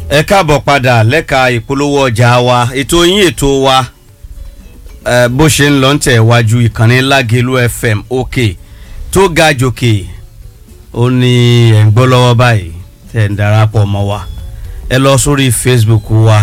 ẹ káàbọ̀ padà lẹ́ka ìpolówó ọjà wa ètò yín ètò wa ẹ, bó ṣe ń lọ ń tẹ̀ wájú ìkànnì lágẹ̀lú fm òkè tó ga jòkè ó ní ẹ̀ ń gbọ́ lọ́wọ́ báyìí tẹ̀ ń darapọ̀ mọ́ wa ẹ lọ sórí facebook wa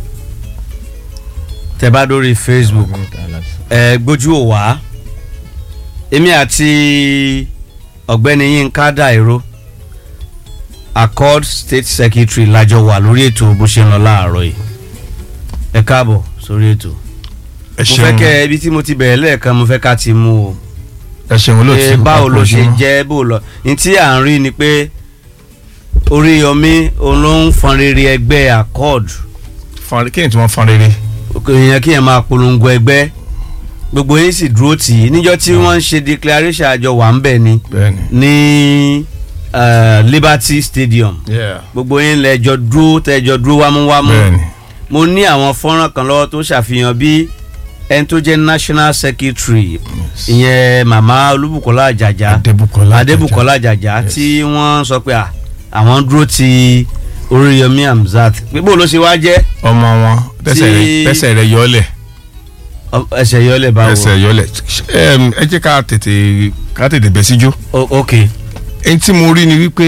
tẹ bá dórí facebook ẹ gbójú ò wá èmi àti ọ̀gbẹ́ni yínká dàìró accord state secretary lájọ wà lórí ètò bó ṣe ń lọ láàárọ̀ yìí ẹ káàbọ̀ sórí ètò ẹ mo fẹ́ kẹ́ ibi tí mo ti bẹ̀rẹ̀ lẹ́ẹ̀kan mo fẹ́ ká ti mú o ẹ ṣeun pé olóòtú báwo ló ṣe àpòjù. jẹ́ bó lọ ní tí à ń rí ni pé Oríyọmí òun ló ń fọn rere ẹgbẹ́ accord Fọn- kí ni tí wọ́n fọn rere. èèyàn kí yẹn máa polongo ẹgbẹ́ gbogbo yín sì dúró tì í níjọ́ tí wọ́n ń ṣe declaration àjọ wà ń bẹ̀ ni bẹ́ẹ̀ni. ní eh, Liberty Stadium gbogbo yín lẹ́jọ́ dúró tẹ́jọ́ dúró wámúwámú bẹ́ẹ̀ni. mo ní àwọn fọ́nrán kan lọ́wọ́ tó ṣàfihàn bí ẹni tó jẹ́ national secretary ìyẹn màmá olúbùkọ́lá àjàjà adébùkọ́lá adébùkọ́lá àjàjà Yes. tí wọ́n sọ pé à, àwọn dúró ti oríyọmí hamzat pé bó ló ṣe wá jẹ́ ọmọ wọn tẹsẹ̀ rẹ̀ Tí- tẹsẹ̀ rẹ̀ yọlẹ̀ Ọ- ẹsẹ̀ yọlẹ̀ báwo tẹsẹ̀ yọlẹ̀ Em, ẹ jẹ́ ká tètè ká tètè bẹ́ síjó. O- ok ẹni tí mo rí ni wípé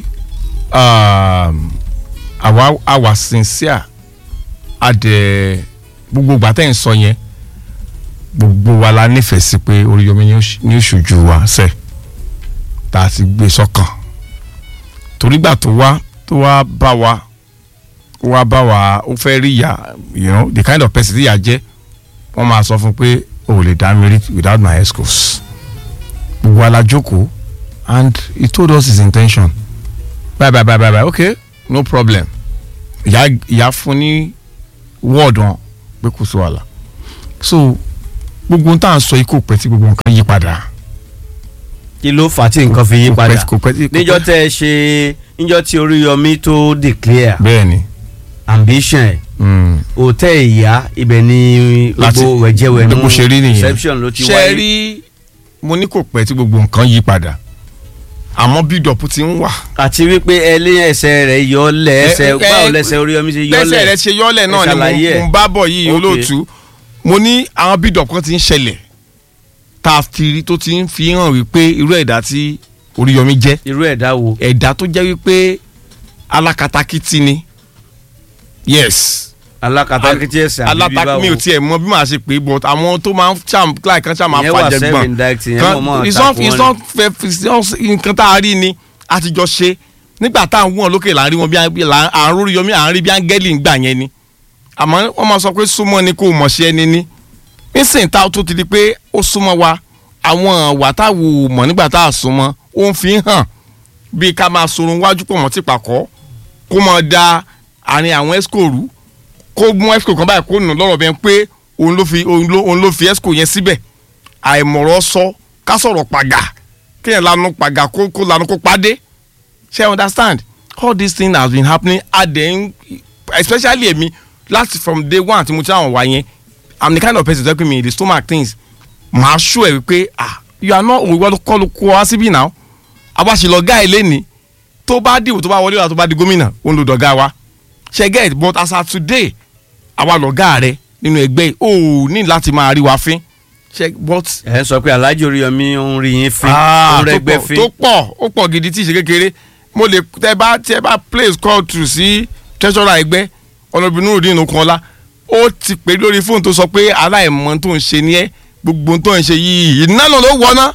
um, àwa àwa sincere adẹ gbogbo gbàtẹ́ ń sọ yẹn gbogbo wa la nífẹ̀ẹ́ sí pé Oríyọmí ni ó ṣ- ni ó ṣojú wa sẹ́ tá a ti gbé sọ́kàn torí gbà tó wá tó wá bá wa ó wá bá wa ó fẹ́ rí ìyá you know the kind of person tí ìyá jẹ́ wọ́n máa sọ fún pé o ò lè dá mi rí without my escorts gbogbo wa la jókòó and he told us his intention bye bye bye bye bye okay no problem ìyá ìyá fún ní word wọn pé kò sí wàhálà so gbogbo ohun tá à ń sọ yìí kò pẹ́ tí gbogbo nǹkan yí padà kí ló fà á tí nǹkan fi yí Kò pẹ́- padà kò pẹ́ tí- kò níjọ́ pẹ́- tẹ́ ẹ ṣe níjọ́ tí oríyọmí tó declare bẹ́ẹ̀ ni ambition ẹ̀ mm, òtẹ́ ìyá ibẹ̀ ni Láti- gbogbo wẹ̀jẹ̀wẹ̀ bó ṣe rí nìyẹn. reception ló ti ṣe wáyé rí mo ní kò pẹ́ tí gbogbo nǹkan yí padà àmọ́ bídọ̀pù ti ń wà àti wípé ẹlẹ́ ẹsẹ̀ rẹ̀ yọlẹ̀ ẹsẹ̀ ẹ- ẹ- báwo lẹsẹ̀ Oríyọmí ṣe yọlẹ̀ bẹ́sẹ̀ rẹ ṣe yọ́lẹ̀ náà Ẹ ni ṣàlàyé ẹ̀. mo mo ń bá bọ̀ yìí Ok. olóòtú mo ní àwọn bídọ̀pù kan ti ń ṣẹlẹ̀ tá a fi rí tó ti ń fi hàn wípé irú ẹ̀dá tí Oríyọmí jẹ́ irú ẹ̀dá wo ẹ̀dá tó jẹ́ wípé alákatakítí ni yes alákatakítí ẹsẹ̀ àbí bíbá alátakí wo mi ò tiẹ̀ mọ bí màá ṣe pé but àwọn tó máa ń ṣàm láì kan ṣàm máa ìyẹn wà fàjẹ gbọ̀n self-indicting ìyẹn mọ̀ mọ́ it's not àtakò it's wọn not fair it's not nǹkan tá a rí ni a ti jọ ṣe nígbà tá à ń wọ̀n lókè là ń rí wọn bí à- là ń- à ń rórí yọmí à ń rí bí áńgẹ́lì ń gbà yẹn ni àmọ́ wọ́n máa sọ pé súnmọ́ ni kò mọ̀ ṣe ẹni ní nísìnyí tá a tó ti di pé ó súnmọ́ wa àwọn wà tá a wò mọ̀ nígbà tá a súnmọ́ ó ń fi hàn bí ká máa sorun wájú pọ̀ mọ́ tìpàkọ́ kó máa da àárín àwọn esco rú kó mú esco kan báyìí kó nù lọ́rọ̀ bẹ́ẹ̀ pé òun ló fi òun ló òun ló fi esco yẹn síbẹ̀ àìmọ̀rọ̀ sọ ká sọ̀rọ̀ pàgà kéèyàn lanu pàgà kó kó lanu kó padé ṣe you understand all these things has been happening adẹ́n especially èmi láti from day one tí mo ti àwọn wá yẹn i'm the kind of person tó pè mí the stomach things màá ṣó ẹ̀ wípé ah you are not òwúwọ́ ló kọ́ ló kó wá síbí náà àbáṣe gáà ilé ni tó bá dìbò tó bá wọlé wa tó bá di gómìnà òun ló dọ̀gá wa ṣe get but as of today àwa lọ̀gá rẹ nínú ẹgbẹ́ yìí ó ní láti máa rí wa fín ṣe but ẹ sọ pé Alhaji Oríyọmí ń rí yín fín Ah, ń tó rẹgbẹ́ pọ̀- fín tó pọ̀ ó pọ̀ gidi tí ì ṣe kékeré mo lè tẹ bá tẹ bá place call through sí treasurer ẹgbẹ́ ọlọ́bìnrin nurudin okunọlá ó ti pè é lórí fóònù tó sọ pé aláìmọ̀ tó ń ṣe ni ẹ́ gbogbo tó ń ṣe yìí iná náà ló wọ́ná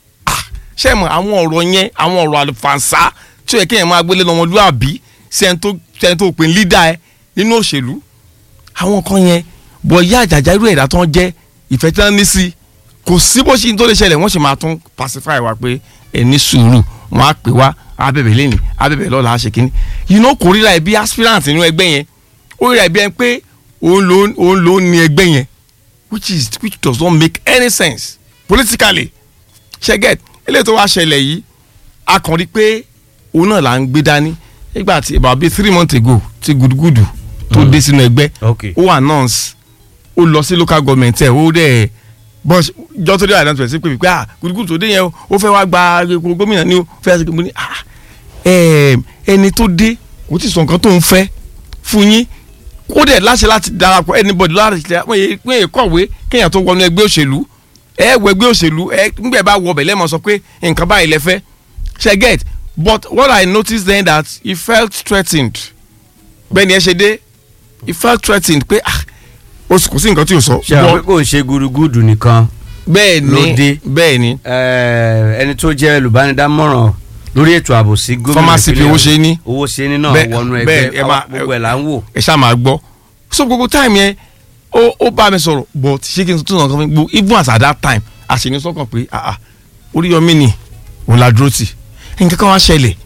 ṣé ẹ mọ̀ àwọn ọ̀rọ̀ yẹn àwọn ọ̀rọ̀ àlùfànṣá tí ó yẹ kéèyàn máa gbélé lọ́mọlúàbí sẹ́ni tó sẹ́ni tó pè ní leader ẹ nínú òṣèlú àwọn kan yẹn bọ̀ ìyá àjàjà irú ẹ̀dá tó ń jẹ́ ìfẹ́ tí wọ́n ní sí kò sí bó ṣe tó lè ṣẹlẹ̀ wọ́n sì máa tún pacify wa pé ẹ ní sùúrù wọ́n á pè wá abẹ́bẹ̀ lẹ́nìí abẹ́bẹ̀ lọ́la á ṣe kínní you know kò ríra ẹ bí aspirant nínú ẹgbẹ́ yẹn ó ríra ẹ bí ẹ pé òun ló òun ló ní ẹgbẹ́ yẹn which is which does not make any sense politically ṣe get eléyìí tó wá ṣẹlẹ̀ yìí a kàn rí pé òun náà là ń gbé dání nígbà tí about bíi three months ago ti gudugudu tó dé sínú ẹgbẹ́ ok ó announce ó lọ sí local government ẹ̀ ó dẹ̀ bọ́s jọ́ tó dé àdáńtò ẹ̀ sí pé pé ah gudugudu tó dé yẹn o ó fẹ́ wá gba ipò gómìnà ni o fẹ́ ṣe mo ní ah ẹm, ẹni tó dé kò tí ì sọ nǹkan tó ń fẹ́ fún yín kó dẹ̀ láṣẹ láti darapọ̀ anybody láti ṣe wọ́n yẹ wọ́n yẹ kọ̀wé kéèyàn tó wọnú ẹgbẹ́ òṣèlú ẹ wọ ẹgbẹ́ òṣèlú ẹ ńgbẹ́ bá wọ ọbẹ̀ lẹ́mọ̀ sọ pé nǹkan báyìí lẹ fẹ́ ṣe get but what I noticed then that he felt threatened bẹ́ẹ̀ ni ẹ ṣe dé he felt threatened pé ah o kò sí nǹkan tí o sọ. ṣe àwọn pé kò ń ṣe gudugudu nìkan bẹ́ẹ̀ ló ni dé. bẹ́ẹ̀ ni Eh, ẹni tó jẹ́ olùbánidámọ̀ràn lórí ètò ààbò sí gómìnà Pharmacy ìpínlẹ̀ owó ṣe ní. owó ṣe ní náà Bẹ́ẹ̀- wọnú bẹ́ẹ̀, ẹgbẹ́ ẹ máa- gbogbo ẹ̀ là ń wò. ẹ ṣáà máa gbọ́ so gbogbo time yẹn ó ó bá mi sọ̀rọ̀ but ṣé kí n tún nǹkan fún mi gbogbo even as at that time àṣeyìn sọ́kàn pé ah ah Oríyọmí ni òun la dúró tì nǹkan kan wá ṣẹlẹ̀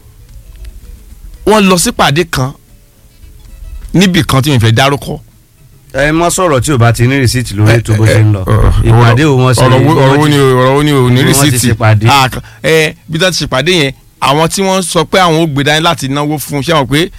wọ́n lọ sí pàdé kan níbì kan tí mi fẹ́ dárúkọ ẹ mọ sọ̀rọ̀ tí o bá ti ní rìsíìtì lórí ètò bó ṣe ń lọ Eh, eh, ìpàdé wo wọn ṣe ọ̀rọ̀ wo ọ̀rọ̀ wo ni o- ọ̀rọ̀ wo ni o ní Bí wọ́n ti rìsíìtì ṣèpàdé. Ah, kan- ẹ bí wọ́n ti ṣèpàdé yẹn àwọn tí wọ́n sọ pé àwọn ò gbé dání láti náwó fún ṣé wọn pé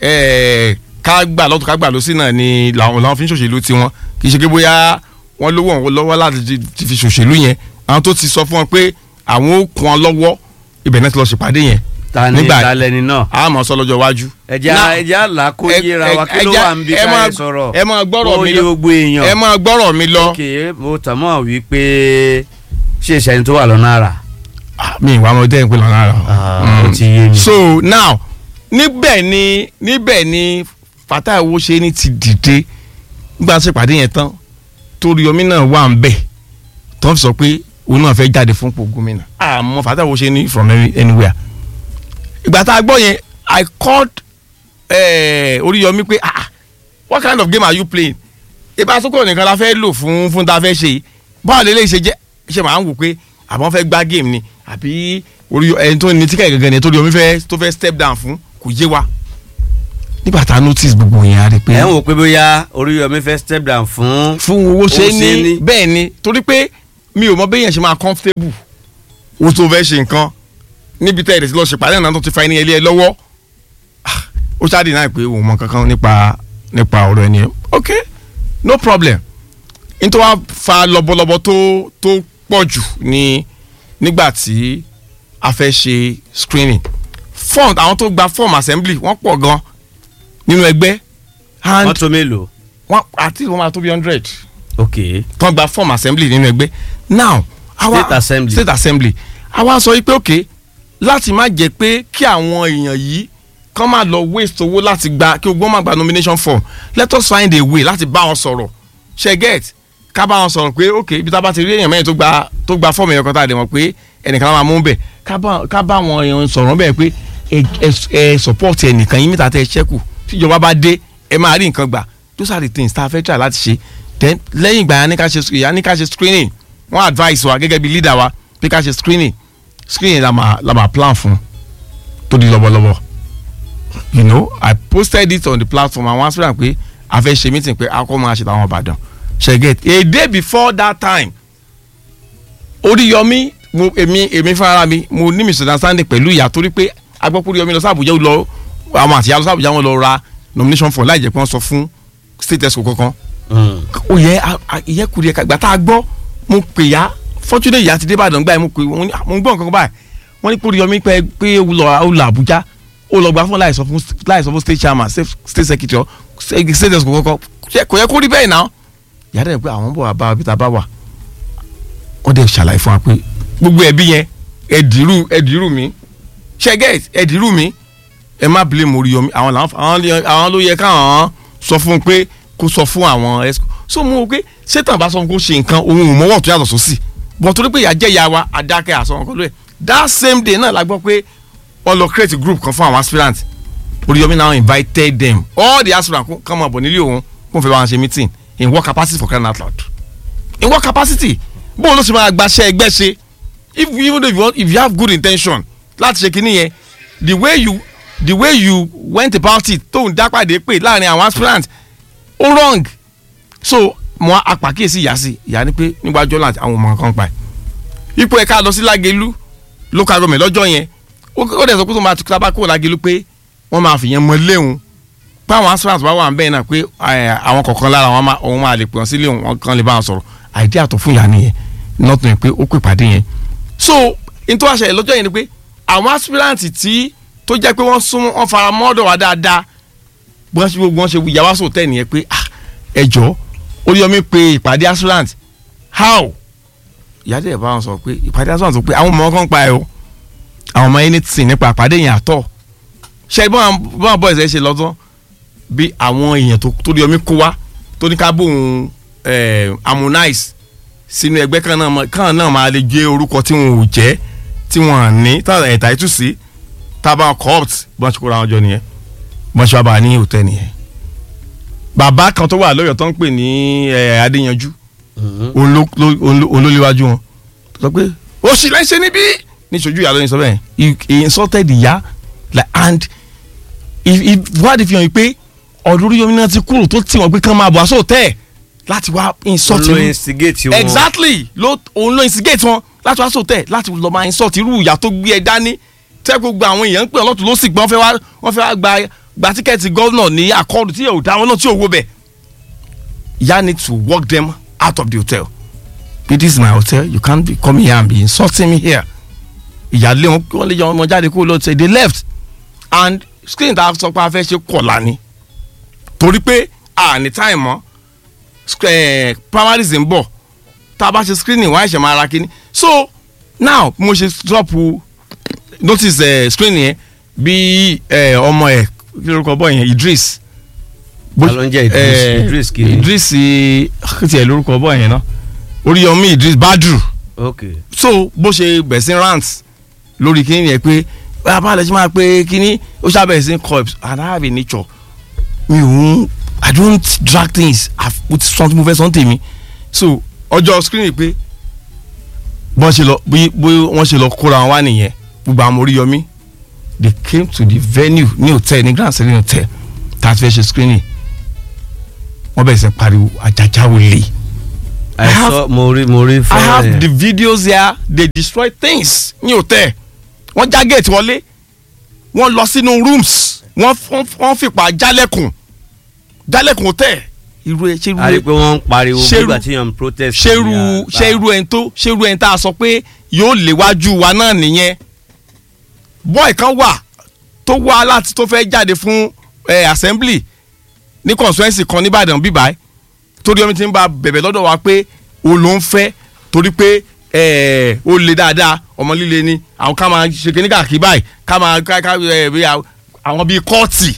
ẹ, ká gbà lọ́tún ká gbà lọ́sí náà ni làwọn làwọn fi ń ṣòṣèlú tiwọn kì í ṣe pé bóyá wọ́n lówó wọn lọ́wọ́ láti ti- ti fi ṣòṣèlú yẹn àwọn tó ti sọ fún wọn pé àwọn ò kún wọn lọ́wọ́ ibẹ̀ náà ti lọ ṣèpàdé yẹn ta ni nígbà- ìdálẹ́ni náà a mọ̀ sọ lọ́jọ́ iwájú. ẹja Now, ẹja là kó ẹ- yéra wa ẹ- kí ló ẹja- wà ń bí ẹ máa- káyé sọ̀rọ̀ ẹ máa gbọ́rọ̀ Ó mi yé lọ gbogbo èèyàn ẹ máa gbọ́rọ̀ mi lọ. ok mo tàn mọ́ wípé ṣé ìṣẹ́ni tó wà lọ́nà àrà Ah, mi ìwà ọmọdé ń pè lọ́nà àrà. ó ti yé mi. so now níbẹ̀ ni níbẹ̀ ni Fatai Owóṣeni ti dìde nígbà tí ìpàdé yẹn tán Toríyọmí náà wà ń bẹ̀ tó ń sọ pé òun náà fẹ́ jáde fún ipò gómìnà àmọ́ Fatai Owóṣeni from any- anywhere ìgbà tá a gbọ́ yẹn I called eh, Oríyọmí pé ah what kind of game are you playing ìbá sọ́kọ̀ nìkan la fẹ́ lò fún fún tá a fẹ́ ṣe yìí báwo lè lè ṣe jẹ́ ṣe máa ń wò pé àbọ̀ fẹ́ gbá game ni àbí orí ẹni tó ní tíkẹ́ gẹ́gẹ́ ni Toríyọmí fẹ́ tó fẹ́ step down fún kò yé wa nígbà tá a notice gbogbo yẹn a rí pé ẹ ń wò pé bóyá Oríyọmí fẹ́ step down fún fún owó ṣe Owóṣeni. ní bẹ́ẹ̀ ni torí pé mi ò mọ béèyàn ṣe máa comfortable o tó fẹ́ ṣe nǹkan níbi tẹ́ ẹ̀rẹ́ sí lọ ṣèpàdé náà tó ti fa ẹni ẹlẹ́ ẹ lọ́wọ́ Ah, ó ṣáà dì náà pé òun mọ kankan nípa nípa ọ̀rọ̀ ẹni yẹn ok no problem nítorí wàá fa lọ́bọ̀lọ́bọ̀ tó tó pọ̀ jù ní nígbà tí a fẹ́ ṣe screening form àwọn tó gba form assembly wọ́n pọ̀ gan nínú ẹgbẹ́ and mọ́tò mélòó wọ́n àti wọ́n máa tó bí hundred ok tán gba form assembly nínú ẹgbẹ́ now àwa State assembly. state assembly àwa sọ pé ok láti má jẹ́ pé kí àwọn èèyàn yìí kán máa lọ waste owó láti gba kí ogbón máa gba nomination form let us find a way láti bá wọn sọ̀rọ̀ ṣe get ká bá wọn sọ̀rọ̀ pé ok ibi tá a bá ti rí èèyàn mẹ́rin tó gba tó gba form èèyàn kan tá a dẹ̀ mọ̀ pé ẹnìkan máa mú bẹ̀ ká bá ká bá wọn èèyàn sọ̀rọ̀ bẹ́ẹ̀ pé ẹ ẹ ẹ support ẹnìkan yín mẹ́ta tẹ́ ẹ ṣẹ́kù tíjọba bá dé ẹ máa rí nǹkan gbà those are the things tá a fẹ́ try láti ṣe then lẹ́yìn ìgbà yẹn ní ká ṣe ìyá ní ká ṣe screening wọ́n advice wa gẹ́gẹ́ bí leader wa pé ká ṣe screening screening la máa la máa plan fún tó di lọ́bọ̀lọ́bọ̀ you know I posted it on the platform àwọn aspiran pé a fẹ́ ṣe meeting pé a kọ́ máa ṣe tàwọn Ìbàdàn ṣe get a day before that time Oríyọmí mo èmi èmi fúnra mi mo ní misunderstanding pẹ̀lú ìyá torí pé agbọ́pọ̀ Oríyọmí lọ sí Àbújá ó lọ àwọn àtìyá lọ sí Àbújá wọn lọ ra nomination form láì jẹ́ pé wọ́n sọ fún state exco kankan ó yẹ ìyẹ́ kùdìẹ̀ kàgbà tá a gbọ́ mo pè ya fortunate ìyá ti dé Ìbàdàn gbà yẹn mo pè wọ́n ní mo ń gbọ́ nǹkan kan báyìí wọ́n ní Oríyọmí pé pé ó lọ ó lọ Àbújá ó lọ gbà fún láì sọ fún láì sọ fún state chairman state state secretary state exco kankan kò yẹ kó rí bẹ́ẹ̀ náà ìyá dẹ̀ pé àwọn bọ̀ wá bá wa bí ta bá wà wọ́n dẹ̀ ṣàlàyé fún wa pé gbogbo ẹbí yẹn ẹ̀dìrú ẹ̀dìrú mi ṣẹ́gẹ́t ẹ̀dìrú mi ẹ má blame Oríyọmí àwọn làwọn àwọn lè- àwọn ló yẹ káwọn sọ fún un pé kó sọ fún àwọn ẹsẹ so mo wò pé sétan bá sọ fún kó ṣe nǹkan òun ò mọ́wọ́ tó yàtọ̀ sósì bọ̀ torí pé ìyá jẹ́ ìyá wa adákẹ́ àsọ wọn kọ́ lóye that same day náà la gbọ́ pé wọ́n lọ create group kan fún àwọn aspirants Oríyọmí now invited them all the aspirants kó kàn máa bọ̀ nílé òun kó fẹ́ bá wọn ṣe meeting in what capacity for crying out loud in what capacity bó ló ṣe máa gbaṣẹ́ ẹgbẹ́ ṣe if even though if you, want, if you have good intention láti ṣe kinní yẹn the way you the way you went about it tó ń dápàdé pé láàrin àwọn aspirants ó wrong so mo apàkíyèsí ìyá sí ìyá ni pé nígbàjọ́ láti àwọn ọmọ kan pa ẹ̀ ipò ẹ̀ka lọ sí Lágelú local government lọ́jọ́ yẹn ó ó dẹ̀ sọ pé tó máa tukura bá kó Lágelú pé wọ́n máa fìyẹn mọ léwu pé àwọn aspirants bá wà ń bẹ́ẹ̀ náà pé ẹ̀, àwọn kọ̀ọ̀kan lára wọn máa òun máa lè pè wọ́n sílé òun wọn kan lè bá wọn sọ̀rọ̀ àìdí àtọ̀ fún ìyá nìyẹn nọ́tún yẹn pé ó pè pàdé yẹn so n tó wá ṣẹlẹ̀ lọ́jọ́ yẹn ni pé àwọn aspirants tí tó jẹ́ pé wọ́n sún wọ́n fara mọ́dọ̀ wá dáadáa wọ́n ṣe gbogbo wọn ṣe ìyá wa sòtẹ́ nìyẹn pé ah ẹ jọ Oríyọmí pe ìpàdé assurant how ìyá dẹ̀ bá wọn sọ pé ìpàdé assurant sọ pé àwọn ọmọ kan pa ẹ o àwọn ọmọ anything nípa ìpàdé yẹn àtọ̀ ṣe bọ́n bọ́n boys ẹ ṣe lọ́tọ́ bí àwọn èèyàn tó tó Oríyọmí kó wá tó ní ká bóun harmonize sínú ẹgbẹ́ kan náà mọ- kan náà máa lè gbé orúkọ tí wọn ò jẹ́ tí wọn à ní táwọn ẹ̀ta ètù sí tábà corrupt bọ́n ṣe kóra wọn jọ nìyẹn bọ́n ṣe wá bá a ní hòtẹ́ nìyẹn. bàbá kan tó wà lọ́yọ̀ tó ń pè ní eh, Adéyanjú òun ló- ló- òun ló- òun ló léwájú wọn tó sọ pé ó sì lẹ́sẹ̀ níbí ní ìṣojú ìyá lóyún sọ bẹ́ẹ̀ he he insulted ìyá like and ìwádìí fi hàn yìí pé ọ̀dọ̀ Oríyọmí náà ti kúrò tó tì wọ́n pé kán máa bọ̀ aṣọ tẹ́ ẹ̀ láti wá insult ló irú- instigate wọn. exactly ló òun ló instigate wọn láti wá sòtẹ́ láti lọ́ọ́ máa insult irú ìyá tó gbé ẹ dání tẹ́ gbogbo àwọn èèyàn ń pè ọlọ́tún ló sì gbọ́n fẹ́ wá wọ́n fẹ́ wá gba gba tíkẹ́ẹ̀tì gọ́vnà ní àkọọ́dù tí yóò dá wọn náà tí yóò wó bẹ̀. ìyá need to walk them out of the hotel this is my hotel you can't be coming here and be insulting me here ìyá lé wọn wọ́n lè yọ ọmọ jáde kó lọ say they left and screen tá a sọ pé a fẹ́ ṣe kọ̀ọ̀la ni torí pé a ní time mọ́ sc- eh, primaries ń bọ̀ tá a bá ṣe screening wọ́n á ṣe máa ra kínní so now mo ṣe drop notice eh, screening yẹn bí eh, ọmọ ẹ̀ kí lórúkọ bọ́ yẹn Idris Ta ló ń jẹ́ Idris? eh, Idris kí ni? Idris eh, kí tiẹ̀ lórúkọ bọ́ yẹn náà Oríyọmí Idris Badru ok so bó ṣe bẹ̀ sí rant lórí kíní yẹn pé bàbá àlẹ́ ṣe máa pé kíní ó ṣàbẹ̀ sí corps and I have a nature mi ò ń I don't drag things I put something mo fẹ́ sọ́n tèmi so ọjọ́ screening pé bọ́n ṣe lọ bí bí wọ́n ṣe lọ kóra wọn wá nìyẹn gbogbo àwọn Oríyọmí they came to the venue ní hotel ní Grand Serene hotel tá a ti fẹ́ ṣe screening wọ́n bẹ̀rẹ̀ sí pariwo àjàjà olè. I have- àìsọ mo rí mo rí I fẹ́rẹ̀ have the videos here they destroy things ní hotel wọ́n já gate wọlé wọ́n lọ sínú rooms wọ́n wọ́n- wọ́n fipá jálẹ̀kùn jálẹ̀kùn hotel irú ẹ ṣe irú a rí i ẹ pé wọ́n ń pariwo ṣerú- nígbà tí yàn ń protest. ṣe irú ní ṣe àgbà. irú ẹni tó ṣe irú ẹni tá a sọ pé yóò léwájú wa náà nìyẹn boy kan wà tó wá láti tó fẹ́ jáde fún eh, assembly ní constituency kan nìbàdàn bíbáyìí torí omi ti ń ba bẹ̀bẹ̀ lọ́dọ̀ wa pé o ló ń fẹ́ torí pé eh, ó le dáadáa ọmọ líle ni àwọn ká máa ṣe kíní káàkiri báyìí ká máa ká ká eh, bí àwọn- àwọn bíi kọ́ọ̀tì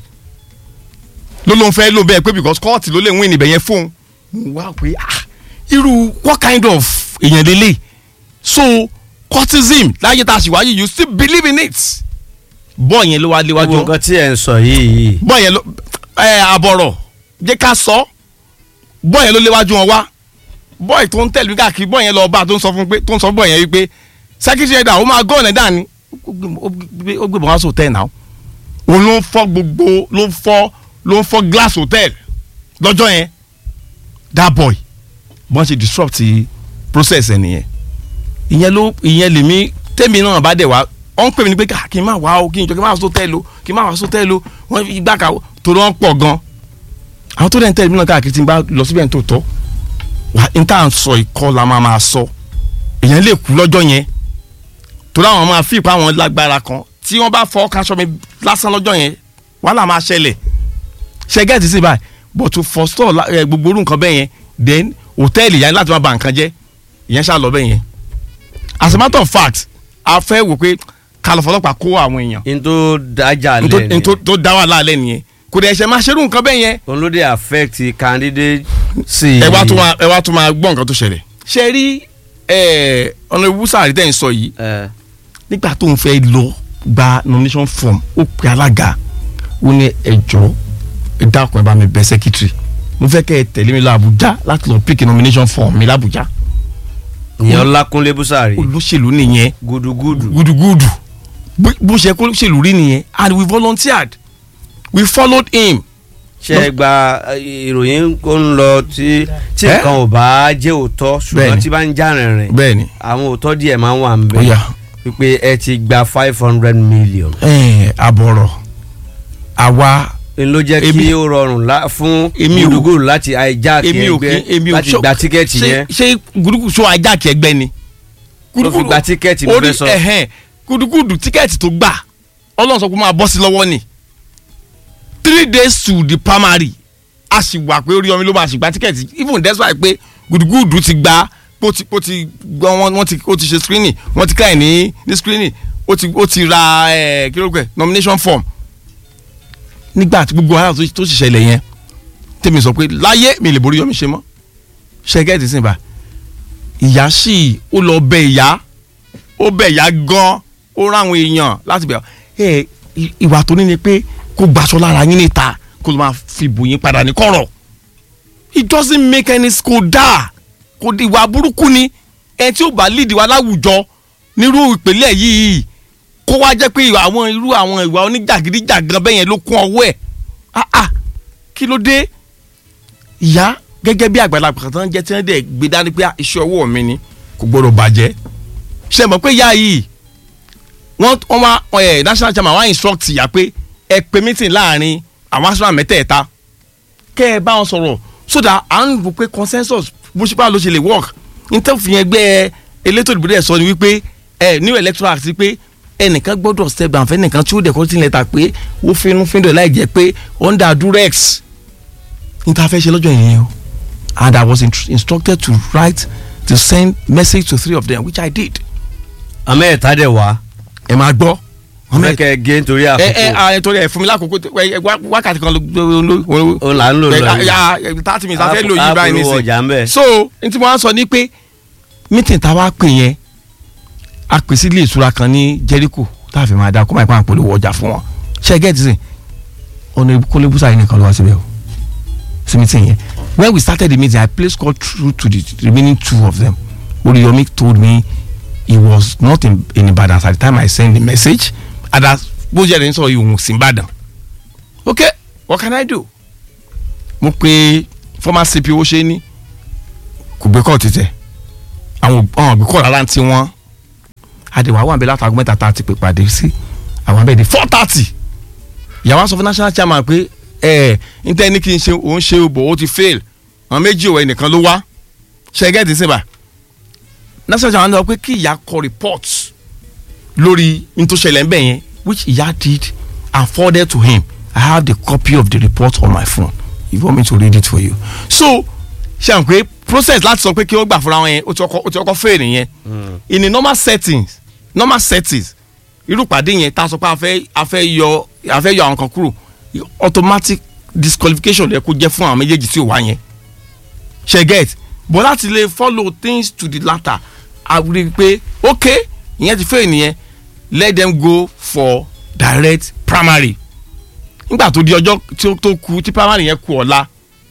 ló ló ń fẹ́ ló bẹ́ẹ̀ pé because kọ́ọ̀tì ló lè win ibẹ̀ yẹn fóun mo wá pé ah irú what kind of èèyàn lélẹ̀ so cultism láyé tá a ṣì wáyé you still believe in it bọ́ọ̀ yẹn ló wá léwájú gbogbo nǹkan tí ẹ̀ ń sọ yìí yìí bọ́ọ̀ yẹn ló ẹ àbọ̀rọ̀ jẹ́ ká sọ bọ́ọ̀ yẹn ló léwájú wọn wá bọ́ọ̀ tó ń tẹ̀lé káàkiri bọ́ọ̀ yẹn lọ bá tó ń sọ fún pé tó ń sọ bọ́ọ̀ yẹn wípé sẹ́kítì ẹ̀dá ó máa gọ́ọ̀nù ẹ̀dá ni ó gbé- ó gbé- ó gbé bọ́ọ̀ wá sọ tẹ̀ náà òun ló ń fọ́ gbogbo ló ń fọ́ ló ń fọ́ glass hotel lọ́jọ́ yẹn that boy bọ́n ṣe disrupt process ẹ̀ nìyẹn ìyẹn ló ìyẹn lèmi tẹ́mi náà bá dẹ̀ wá ọ̀ ń pè mí ní pé ká kí n má wá o kí n jọ kí n má wá sótẹ́ẹ̀lì o kí n má wá sótẹ́ẹ̀lì o wọ́n fi igbá kàwọ́ torí wọ́n pọ̀ gan àwọn tó dẹ̀ ń tẹ̀lé mi náà káàkiri tí n bá lọ síbẹ̀ tó tọ́ wà n tá à ń sọ ìkọ́ la máa máa sọ èèyàn lè kú lọ́jọ́ yẹn torí àwọn máa fi ìpá àwọn lágbára kan tí wọ́n bá fọ́ kaṣọ mi lásán lọ́jọ́ yẹn wàhálà máa ṣẹlẹ̀ ṣẹgẹ́ẹ̀tì sí báyìí but to forestall la- eh, gbogbo orú nǹkan bẹ́ẹ̀ yẹn then hòtẹ́ẹ̀lì yẹn láti máa ba nǹkan jẹ́ ìyẹn ṣáà lọ bẹ́ẹ̀ yẹn as a matter of fact a fẹ́ wò pé kálọ̀ fọlọ́pàá kó àwọn èèyàn n tó dájà n tó- lẹ́nu n tó tó dá wà láàlẹ́ nìyẹn kò dẹ̀ ṣe máa ṣerú nǹkan bẹ́ẹ̀ yẹn òun ló dé affect candidate sí. ẹ wá tún máa ẹ wá tún máa gbọ́ nǹkan tó ṣẹlẹ̀. ṣe rí ọ̀nà ìwúsà àrídẹ́ ń sọ yìí ẹ nígbà tó ń fẹ́ lọ gba nomination form ó pe alága ó ní ẹjọ́ ẹ dákun ẹ bá mi bẹ̀ secretary mo fẹ́ kẹ́ ẹ tẹ̀lé mi lọ Àbújá láti lọ pick nomination form mi l'Àbújá ìyẹn Ọlákúnlé Búsàrí olóṣèlú nìyẹn gudugudu gudugudu bó bó ṣe kó olóṣèlú rí nìyẹn and we volunteered we followed him ṣe é gba eh, ìròyìn kó ń lọ tí tí Eh? nǹkan ò bá jẹ́ òótọ́ ṣùgbọ́n Bẹ́ẹ̀ni. tí bá ń já rìnrìn bẹ́ẹ̀ni àwọn òótọ́ díẹ̀ máa ń wà ń ó bẹ̀ yá wípé ẹ ti gba five hundred million ẹ̀ àbọ̀rọ̀ àwa n ló jẹ́ kí Èmi- ó rọrùn lá- fún Èmi ò- gudugudu láti hijack èmi ò kí ẹgbẹ́ èmi ò láti ṣó- gba tíkẹ́ẹ̀tì ṣé- yẹn ṣé gudugudu ṣó ajáàkì ẹgbẹ́ ni. Ló fi gba tíkẹ́ẹ̀tì mo orí fẹ́ sọ. ẹ̀hẹ́n gudugudu tíkẹ́ẹ̀tì tó gbà ọlọ́run sọ pé máa bọ́ sí lọ́wọ́ ni three days to the primary a sì wà pé Oríyọmí ló máa sì gba tíkẹ́ẹ̀tì even despite pé gudugudu ti gba ó ti ó ti gbọ́ wọn wọ́n ti ó ti ṣe screening wọ́n ti káyìn ní ní screening ó ti ó ti ra ẹ̀ kí ló pẹ́ nomination form nígbà tí gbogbo ara tó sì ṣẹlẹ̀ yẹn tèmi sọ pé láyé mi lè borí Yọmí ṣe mọ́ ṣẹ́gẹ́tì sìn bá ìyá sì ó lọ bẹ ìyá ó bẹ ìyá gan ó ráwọn èèyàn láti bẹ ẹ ìwà tó ní ni pé kó gbaṣọ lára yín níta kó ló máa fi bò yín padà ní kọ̀rọ̀ it doesn't make any school dáa kò di ìwà burúkú ni ẹ tí ó bá lead wa láwùjọ nírú ìpínlẹ̀ yìí kó wá jẹ́ pé àwọn irú àwọn ìwà oníjàgídíjàgan bẹ́yẹn ló kún ọwọ́ ẹ̀ ah ah kí ló dé ìyá gẹ́gẹ́ bí àgbàlagbà kan tó ń jẹ́ tí wọ́n dẹ̀ gbé dání pé iṣẹ́ ọwọ́ mi ni kò gbọ́dọ̀ bàjẹ́ ṣe mọ̀ pé ìyá yìí wọ́n wọ́n wá ẹ̀ national chairman wá instruct ìyá pé ẹ pe meeting láàrin àwọn aṣọ mẹ́tẹ̀ẹ̀ta kẹ́ ẹ bá wọn sọ̀rọ̀ so that à ń rò pé consensus bó ṣe bá ló ṣe lè work nítorí ẹgbẹ́ elétò ìdìbò dẹ̀ sọ ni wípé ẹ new electoral act pé ẹnìkan gbọ́dọ̀ step down fẹ́nìkan tí ó dẹ̀ kọ́ sí lẹ́tà pé ó finú fíndọ̀ láì jẹ́ pé under durex níta fẹ́ ṣe lọ́jọ́ yẹn o and I was instructed to write to send message to three of them which I did. àmọ́ ẹ̀ta dẹ̀ wá. ẹ máa gbọ́. wọ́n fẹ́ kẹ́ ẹ gé nítorí ẹ àkókò. ẹ ẹ torí ẹ fún mi lákòókò wákàtí kan ló. o là ń lò lọ yìí. thirty minutes a fẹ́ lò yí báyìí àpolówó ọjà ń bẹ̀. nísìnyí. so n tí mo wá sọ ni pé meeting tá a wá pè yẹn a pè sí ilé ìtura kan ní Jericho tá a fi máa da kó máa pa àpolówó ọjà fún wọn ṣe é gẹ́tì sìn ọ̀nà kólébùsà yìí nìkan ló wá síbẹ̀ o sí meeting yẹn when we started the meeting I placed call through to the remaining two of them Oriyomi told me he was not in, in Ibadan at the time I sent the message and as bó jẹ́ ẹni sọ ìhùn sí Ìbàdàn okay what can I do mo pe former CP owó ṣe ní kò gbé kọ́ọ̀tù tẹ̀ àwọn ọ̀hún gbé kọ́ọ̀tù rárá tí wọ́n àdèwà wà ń bẹ látàgọ́ mẹ́ta tá a ti pè pàdé sí àwọn abẹ́ẹ̀dẹ̀ four thirty ìyàwó sọ fún national chairman pé ẹ ẹ n tẹ́ ní kí n ṣe òun ṣe òbò ó ti fail àwọn méjì òwe nìkan ló wá ṣẹ́gẹ́tì síbà national chairman sọ pé kí ìyá kọ report lórí n tó ṣẹlẹ̀ ń bẹ̀ yẹn which ìyá did and forwarded to him I have the copy of the report on my phone if you want me to read it for you so ṣe àwọn pé process láti sọ pé kí ó gbà fúnra wọn yẹn ó ti ọkọ ó ti ọkọ fail nìyẹn in a normal settings normal settings irú pàdé yẹn tá a sọ pé a fẹ́ a fẹ́ yọ a fẹ́ yọ àwọn kan kúrò automatic disqualification lè kó jẹ́ fún àwọn méjèèjì tí ò wá yẹn ṣe get but láti lè follow things to the latter a rí i pé ok ìyẹn ti fail nìyẹn let them go for direct primary nígbà tó di ọjọ́ tí ó tó kù tí primary yẹn kù ọ̀la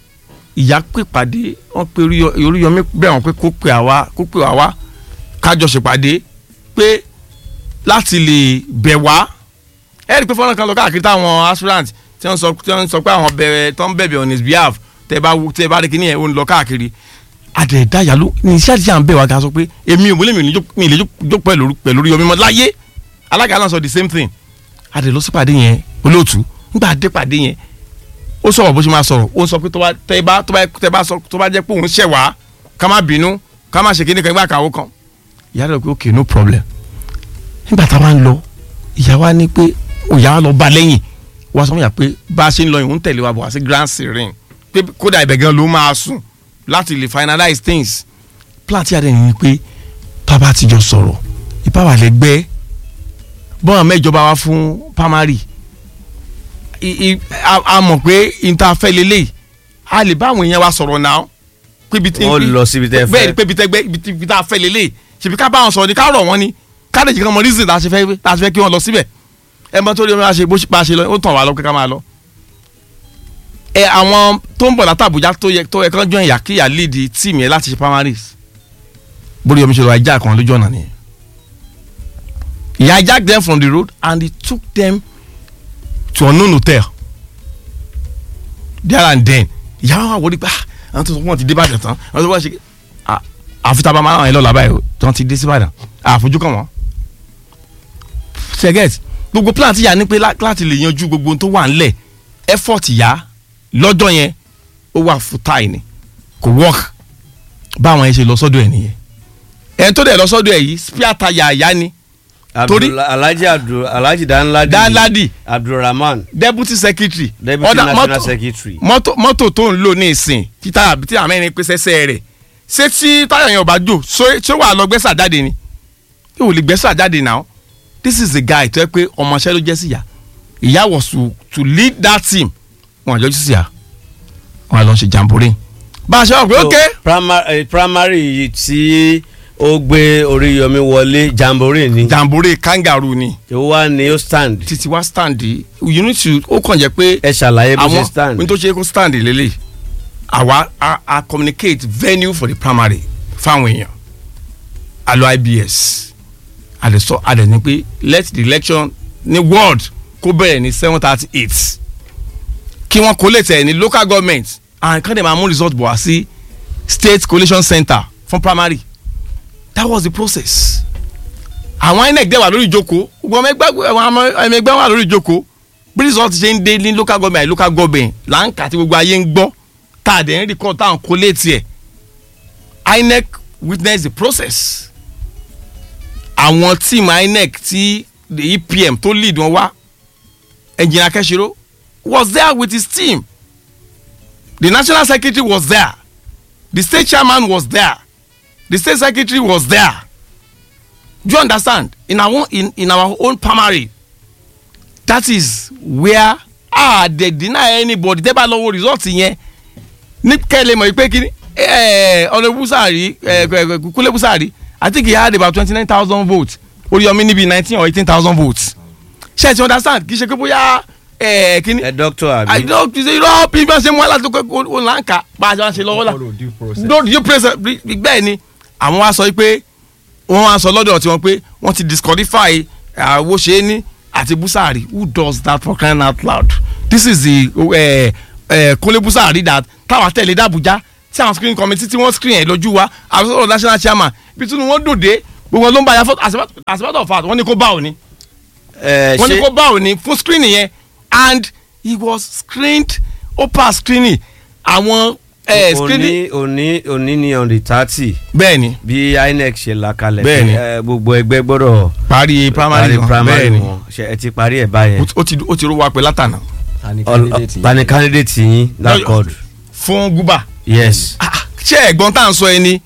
ìyá pè pàdé wọ́n pe Oríyọmí bẹ̀ wọ́n pé kó pè àwa kó pè àwa kájọ ṣèpàdé pé láti lè bẹ̀ wá ẹ rí i pé fọ́nrán kan lọ káàkiri táwọn aspirant tí wọ́n sọ tí wọ́n sọ pé àwọn bẹ̀rẹ̀ tó ń bẹ̀bẹ̀ on his behalf tẹ́ bá tẹ́ bá rí kíní ẹ̀ ó ń lọ káàkiri àdẹ̀dáyà ló ní iṣẹ́ àti à ń bẹ̀ wá ga sọ pé èmi ò múlẹ̀ mi ì lè jó pẹ̀lú pẹ̀lú Oríyọmí mọ́ láyé alága náà sọ the same thing àdẹ̀ lọ sípàdé yẹn olóòtú nígbà dé pàdé yẹn ó sọ̀rọ̀ bó ṣe máa sọ̀rọ̀ ó sọ pé tó bá tẹ́ bá tó bá tẹ́ bá sọ tó bá jẹ́ pé òun ṣẹ̀ wá ká má bínú ká má ṣe kíní kan ìgbà kàwó kan ìyá rẹ̀ pé okay no problem nígbà tá a wá ń lọ ìyá wa ní pé ìyá wa lọ bá lẹ́yìn wá sọ fún yà pé bá a ṣe ń lọ ìhun tẹ̀lé wa bọ̀ wá sí grand serene pé kódà ibẹ̀ gan ló máa sùn láti lè finalize things plan tí a dẹ̀ ní pé bàbá àtijọ́ sọ̀rọ̀ ìbáwá lẹ́gbẹ́ bọ́n mẹ́jọba wa fún primary a mọ̀ pé interfẹ́ lélẹ̀ a lè bá àwọn èèyàn wa sọ̀rọ̀ náà pé ibi tí wọ́n lọ síbi tẹ́ fẹ́ bẹ́ẹ̀ ni pé ibi tẹ́gbẹ́ ibi tá a fẹ́ lélẹ̀ ṣèbí ká bá wọn sọ̀rọ̀ ni ká rọ̀ wọ́n ni ká lè jẹ́ kí wọ́n mọ reason tá a ṣe fẹ́ tá a ṣe fẹ́ kí wọ́n lọ síbẹ̀ ẹ mọ tó rí wọn ṣe bó bá a ṣe lọ ó tàn wá lọ pé ká máa lọ. ẹ àwọn tó ń bọ̀ láti Àbújá tó yẹ tó yẹ kán jọ ìyá kí ìyá lead team yẹn láti ṣe primaries bórí omi ṣe lọ ajá kan lójú ọ̀nà nìyẹn ìyá jack them from the road and he took them to unknown hotel there and then ìyá wa wọlé pé àwọn tó sọ fún wọn ti dé Ìbàdàn tán àwọn tó wọ́n ṣe àfi tá a bá máa ràn yín lọ́la báyìí tí wọ́n ti dé sí Ìbàdàn àfojú kàn wọ́n. ṣẹ́gẹ́t gbogbo plan ti yà ní pé láti lè yanjú gbogbo ohun tó wà ńlẹ̀ effort yá lọ́jọ́ yẹn ó wà futile ni kò work báwọn yẹn ṣe lọ sọ́dọ̀ ẹ̀ nìyẹn ẹ̀ tó dẹ̀ lọ sọ́dọ̀ ẹ̀ yìí spare tire àyá ni torí Abdul- alhaji abdul alhaji danladi Danladi. abdulrahman deputy secretary deputy ọ̀dà national mọ́tò- secretary. mọ́tò mọ́tò tó ń lò ní ìsìn títà tí àwọn mẹ́rin pèsè ẹsẹ̀ rẹ̀ ṣé tí táyà yẹn ò bá jò ṣé ṣé wàá lọ gbẹ́sà jáde ni yóò lè gbẹ́sà jáde now this is the guy tó yẹ pé ọmọọṣẹ́ ló jẹ́ sí ìyá ìyá was to to lead that team wọn àjọ sí ìyá wọn àlọ́ ṣe jamboree bá a ṣe wà pé ok So, primary, eh, primary yìí tí ó gbé oríyọmí wọlé jamboree ni jamboree kangaroo ni ó wá ní ó stand títí wá stand yìí you need to ó kàn jẹ́ pé ẹ ṣàlàyé bó ṣe àwọn stand. ohun tó ṣe kó stand lélẹ̀ àwa a a communicate venue for the primary fáwọn èèyàn a lọ ibs a lè sọ a lè ní pé let the election ní world kó bẹ̀rẹ̀ ní seven thirty eight kí wọ́n collate ẹ̀ ní local government and kán dẹ̀ máa mú result bọ̀ wá sí state collation center fún primary that was the process àwọn inec dẹ̀ wà lórí ìjókòó gbogbo ọmọ ẹgbẹ́ àwọn ọmọ ẹgbẹ́ wà lórí ìjókòó bí result ṣe ń dé ní local government àti local government là ń kà tí gbogbo ayé ń gbọ́ tá a dẹ̀ ń record tá à ń collate ẹ̀ inec witness the process àwọn team inec tí the epm tó lead wọn wá engineer kẹ́sìrò was there with his team the national secretary was there the state chairman was there the state secretary was there do you understand in our own in, in our own primary that is where ah they deny anybody tẹ́ bá lọ wo result yẹn ní kẹ́lẹ́ mọ̀ pé kí ni ọ̀nà busari kúlẹ̀ busari i think he had about twenty nine thousand votes oríyọmí níbi nineteen or eighteen thousand votes ṣe ti understand kì í ṣe pé bóyá eh, kí ni ẹ doctor àbí. àìdọ́ kì í ṣe irọ́ bí wọ́n ṣe mú aláàtò pé ó là ń kà bá a ṣe wá ṣe lọ́wọ́ la no due process bẹ́ẹ̀ ni àwọn wa sọ pé wọ́n wá sọ lọ́dọ̀ tiwọn pé wọ́n ti disqualify àwòṣe àti busari who does that for crying out loud this is the uh, uh, kólé busari that táwa tẹ̀lé dàbújá tí àwọn screen committee tí wọ́n screen ẹ̀ lójú wa àwọn sọ̀rọ̀ national chairman bí tí wọ́n dòde gbogbo ló ń bá ya fọ́tò as a matter of fact wọ́n ní kó bá òní ẹ wọ́n ní ṣe kó bá òní fún screening yẹn and he was screened ó pass screening àwọn eh, screening òní òní òní ni on the thirty bẹ́ẹ̀ ni bí inec ṣe là kalẹ̀ Bẹ́ẹ̀ ni. pé, eh, gbogbo ẹgbẹ́ gbọ́dọ̀ parí primary wọn bẹ́ẹ̀ primary ni wọn ṣe ẹ ti parí ẹ̀ báyẹn. ó ti ó ti rú wa pé látànà Ọl- ta ni candidate yín that called fún guba yes. Ah, ṣé ẹ̀gbọ́n tá à ń sọ ẹni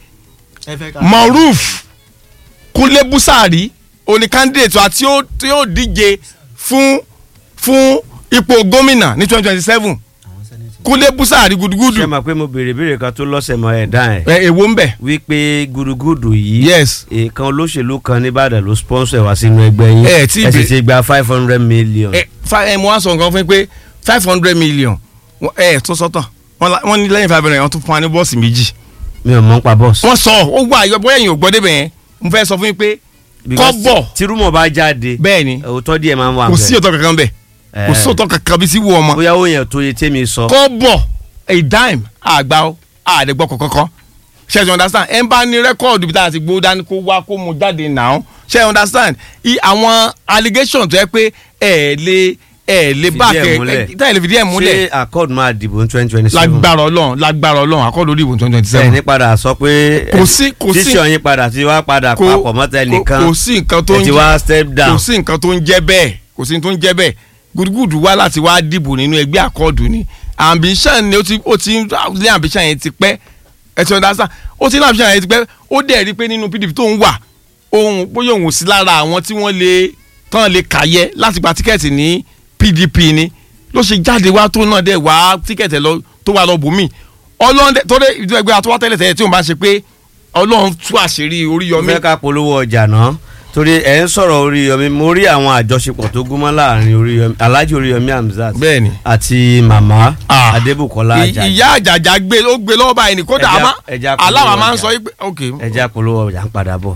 moruf kúnlé busari oní candidate wa tí ó tí ó díje fún fún ipò gómìnà ní twenty twenty seven kúnlé busari ṣé gudugudu máa pé mo béèrè béèrè kan tó lọ́sẹ̀ mọ́ ẹ̀ dá ẹ̀ ẹ èwo ń bẹ wípé gudugudu yìí yes èèkan olóṣèlú kan nìbàdàn ló sponsor ẹ̀ wá sínú ẹgbẹ́ yín Ẹ tí ẹ sì bè- ti gba five hundred million. ẹ fa ẹ mo wá sọ nǹkan fún yín pé five hundred million wọ́n- ẹ tó sọ́tọ̀ wọ́n la- wọ́n ní lẹ́yìn five hundred wọ́n tún fún wa ní bọ́ọ̀sì méjì mi ò mọ̀ ń pa bọ́ọ̀sì. wọ́n sọ ó gbọ́ àyọ̀ bóyá ẹ̀yin ò gbọ́ débẹ̀ yẹn mo fẹ́ sọ fún yín pé Because kọ́bọ̀ tí rúmọ̀ bá jáde bẹ́ẹ̀ ni òótọ́ díẹ̀ máa ń wà kò sí òótọ́ kankan bẹ́ẹ̀ kò sí Eh. òótọ́ kankan bí sí wù ọmọ bóyá ó yẹn tó yẹ tèmi sọ. kọ́bọ̀ a dime àgbà ó àdẹ́gbọ́ kọ̀ọ̀kan ṣe you understand ẹ̀ ń bá ní rẹ́kọ̀dù bí tá a ti gbó dání kó wá kó mu jáde náà ṣe you understand i àwọn allegation tó yẹ pé ẹ̀ lè ẹ̀ lè Fìdí bá ẹ̀ kẹ múlẹ̀. ẹ̀ táyà lè fìdí ẹ̀ múlẹ̀ ṣé accord máa dìbò ní twenty twenty seven. lágbára ọlọ́run lágbára ọlọ́run àkọ́dọ̀ orí ìbò twenty twenty ẹ seven ní padà sọ pé Kò sí- kò sí- tíṣọ̀ yín padà tí wàá padà papọ̀ mọ́tẹ́ nìkan kò sí nǹkan tó ẹ ń ti jẹ́- wá step down. kò sí nǹkan tó ń jẹ́ bẹ́ẹ̀ kò sí nǹkan tó ń jẹ́ bẹ́ẹ̀ gudugudu wá láti wá dìbò nínú ẹgbẹ́ àkọọ́dù ni ambition ni ó ti ó ti ń lé ambition yẹn ti pẹ́ ẹ ti understand ó ti ní ambition yẹn ti pẹ́ ó dẹ̀ rí i pé nínú pdp tó ń wà ohun bóyá òun ò sí lára àwọn tí wọ́n lè tán lè kàyẹ láti gba tíkẹ́ẹ̀tì ní pdp ni ló ṣe jáde wá tó náà dẹ̀ wá tíkẹ́ẹ̀tì lọ tó wà lọ bùnmí ọlọ́run dẹ̀ tó dé ìdúró ẹgbẹ́ àtúwá tẹ́lẹ̀ tẹ́lẹ̀ tí òun bá ṣe pé ọlọ́run tú àṣírí mo Oríyọmí fẹ́ ká polówó ọjà náà torí ẹ̀ ń sọ̀rọ̀ Oríyọmí mo rí àwọn àjọṣepọ̀ tó gúnmọ́ láàrin Oríyọmí Alhaji Oríyọmí Hamzat bẹ́ẹ̀ni àti màmá Ah. Adébùkọ́lá I- Àjàjì ìyá àjàjà gbé ó gbé lọ́wọ́ báyìí ní kódà Ẹja- àmọ́ ẹja kò aláwa lówó máa ń ọjà. sọ yí pé ok ẹja polówó ọjà ń padà bọ̀.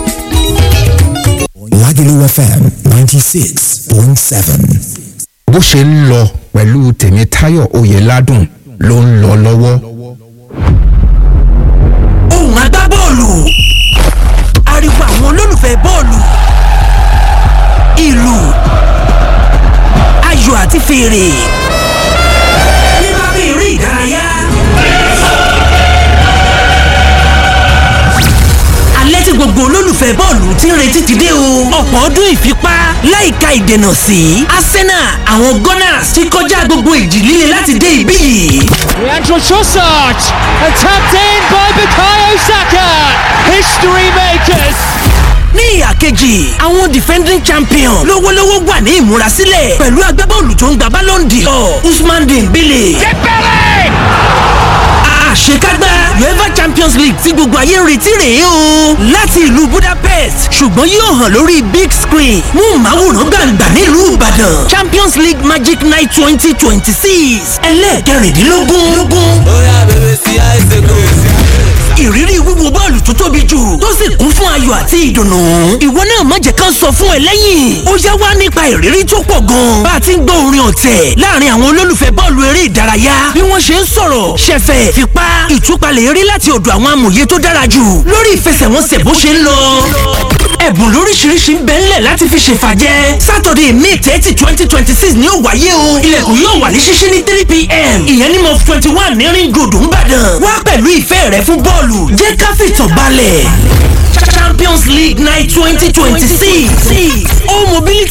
Lagelu FM ninety six point seven. bó ṣe ń lọ pẹ̀lú tèmítáyọ̀ oyèládùn ló ń lọ lọ́wọ́. ohùn agbábọ́ọ̀lù ariwo àwọn olólùfẹ́ bọ́ọ̀lù ìlù ayò àti fèrè nípa bí eré ìdárayá. alẹ́ tí gbogbo olólùfẹ́ bọ́ọ̀lù ti ń retí ti dé o. ọ̀pọ̀ ọdún ìfipá láìka ìdènà sí Arsenal àwọn Gunners ti kọjá gbogbo ìjì líle láti dé ibí yìí. Leandro Trossard and tapped in by Bukayo Saka. History makers. ní ìhà kejì àwọn defending champion lówólówó wà ní ìmúrasílẹ̀ pẹ̀lú agbábọ́ọ̀lù tó ń gba Ballon d'Or Usman Dembele. àṣekágbá uefa champions league tí gbogbo ayé ń retí rèé o láti ìlú budapest ṣùgbọ́n yóò hàn lórí big screen mú màwòrán gbàǹgbà nílùú ìbàdàn champions league magic night twenty twenty six ẹlẹ́ẹ̀kẹrìndínlógún ìrírí wíwo bọ́ọ̀lù tó tóbi jù tó sì kún fún ayọ̀ àti ìdùnnú. ìwọ náà má jẹ́ ká sọ fún ẹ lẹ́yìn. ó yá wá nípa ìrírí tó pọ̀ gan. bá a ti ń gbọ́ orin ọ̀tẹ̀ láàrin àwọn olólùfẹ́ bọ́ọ̀lù eré ìdárayá. bí wọ́n ṣe ń sọ̀rọ̀ ṣẹ̀fẹ̀ fipá ìtúpalẹ̀ eré láti ọ̀dọ̀ àwọn amòye tó dára jù lórí ìfẹsẹ̀wọnsẹ̀ bó ṣe ń lọ. ẹ̀bùn lóríṣiríṣi ń bẹ ńlẹ̀ láti fi ṣèfàjẹ́. sátọ̀dẹ̀ may thirty twenty twenty six ni ó wáyé o. ilẹ̀kùn yóò wà ní ṣíṣí ní three pm. ìyẹn ní mọ twenty one ní ring road ńbàdàn. wá pẹ̀lú ìfẹ́ rẹ fún bọ́ọ̀lù jẹ́ ká fìtàn balẹ̀. champions league night twenty twenty six all mobility